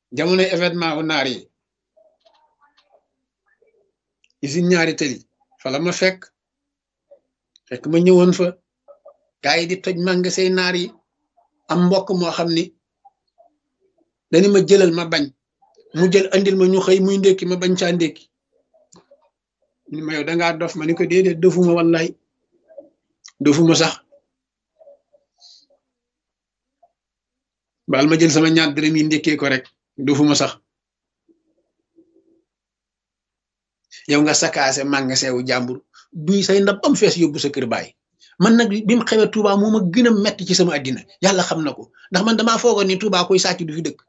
jamono événement wu naar yi usine ñaari tëli fa la ma fekk fekk ma ñëwoon fa gaa yi di toj magasin naar yi am mbokk moo xam ni dañu ma jëlal ma bañ mu jël andil ma ñu xëy muy ndékki ma bañ caa ndékki ni ma yow dangaa dof ma ni ko déedéet dofuma wallaay dofuma sax baal ma jël sama ñaar dërëm yi ndékkee ko rek dofuma sax yow nga sakaase magasin wu jàmbur duy say ndab am fees yóbbu sa kër baay man nag bi mu xewee Touba moo ma gën a metti ci sama àddina yàlla xam na ko ndax man damaa foogoon ni Touba koy sàcc du fi dëkk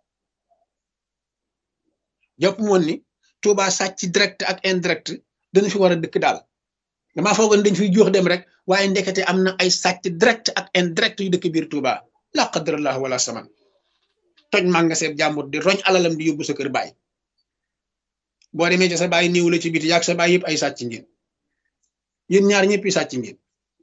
jàpp moon ni Touba sàcc direct ak indirect dana fi war a dëkk daal damaa foogoon dañ fiy jox dem rek waaye ndekete am na ay sàcc direct ak indirect yu dëkk biir Touba la qadrallah wala saman toj magasin jàmbur di roñ alalam di yóbbu sa kër baay boo demee ci sa baay néew la ci biti yaag sa baay yëpp ay sàcc ngeen yéen ñaar ñëpp yi sàcc ngeen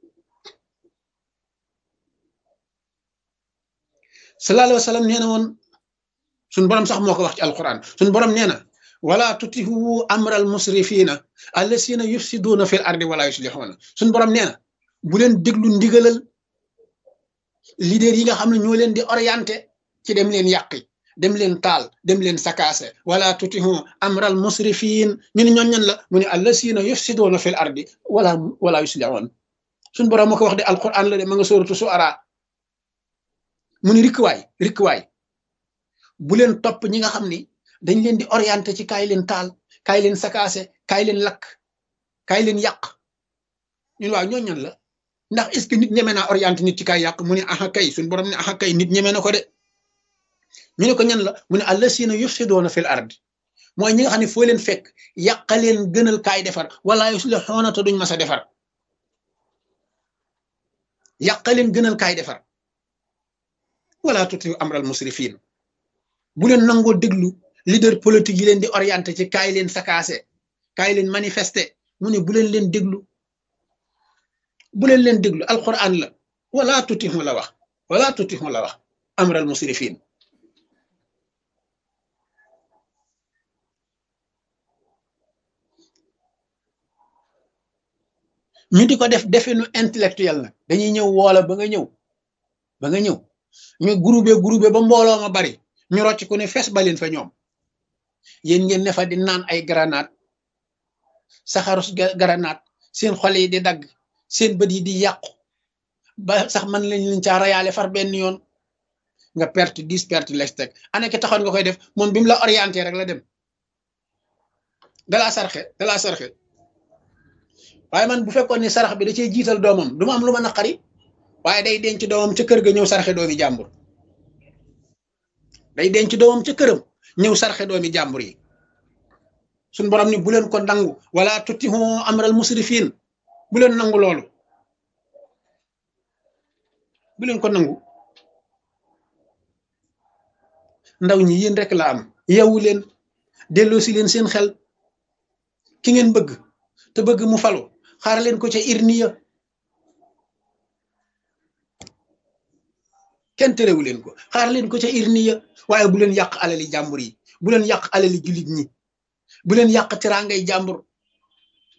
sallallahu alayhi wa sallam nee na woon suñ borom sax moo ko wax ci alquran suñ borom nee na wala tutihu amral musrifina allasina yufsiduna fil ardi wala yuslihuna suñ borom nee na bu leen déglu ndigalal leader yi nga xam ne ñoo leen di orienté ci dem leen yàqi dem leen taal dem leen sakaase wala tutihu amral musrifin ñu ne ñoon ñan la mu ne allasina yufsiduna fil ardi wala wala yuslihun suñ borom moo ko wax de alquran la de ma nga sóoratu su ara mu ni rikkuwaay rikkuwaay bu leen topp ñi nga xam ni dañ leen di orienté ci kaay leen taal kaay leen sakaase kaay leen lakk kaay leen yàq ñun waaw ñoo ñan la ndax est ce que nit ñeme naa orienté nit ci kaay yàq mu ne aha kay suñ borom ne aha kay nit ñeme na ko de ñu ne ko ñan la mu ne allasina yufsidoona fil ard mooy ñi nga xam ne foo leen fekk yàqa leen gënal kaay defar wala yuslixoona te duñ mas a defar yàqa leen gënal kaay defar wala tuti amral musrifin bu leen nangoo déglu leader politique yi leen di orienté ci kaay leen sakaase kaay leen manifesté mu ne bu leen leen déglu bu leen leen déglu alquran la wala tutixu la wax wala tutixu la wax amral musrifin ñu di ko def definu intellectuel nag dañuy ñëw woola ba nga ñëw ba nga ñëw ñu groupé groupé ba mbooloo ma bari ñu rocc ku ne fes baleen fa ñoom yéen ngeen ne fa di naan ay granate saxarus granate seen xol yi di dagg seen bët yi di yàqu ba sax man lañ leen caa rayaale far benn yoon nga perte dix perte les teg ana ki taxoon nga koy def moom bi mu la orienté rek la dem dalaa sarxe dalaa sarxe waaye man bu fekkoon ni sarax bi da cee jiital doomam du ma am lu ma naqari waaye day denc doomam ca kër ga ñëw sarxe doomi jàmbur day denc doomam ca këram ñëw sarxe doomi jàmbur yi suñ borom ni bu leen ko nangu wala tutihu amral musrifin bu leen nangu loolu bu leen ko nangu ndaw ñi yéen rek la am yeewu leen delloo si leen seen xel ki ngeen bëgg te bëgg mu falu xaar leen ko ca irniya kenn terewu leen ko xaar leen ko ca irniya waaye bu leen yàq alali jàmbur yi bu leen yàq alali jullit ñi bu leen yàq teraangay jàmbur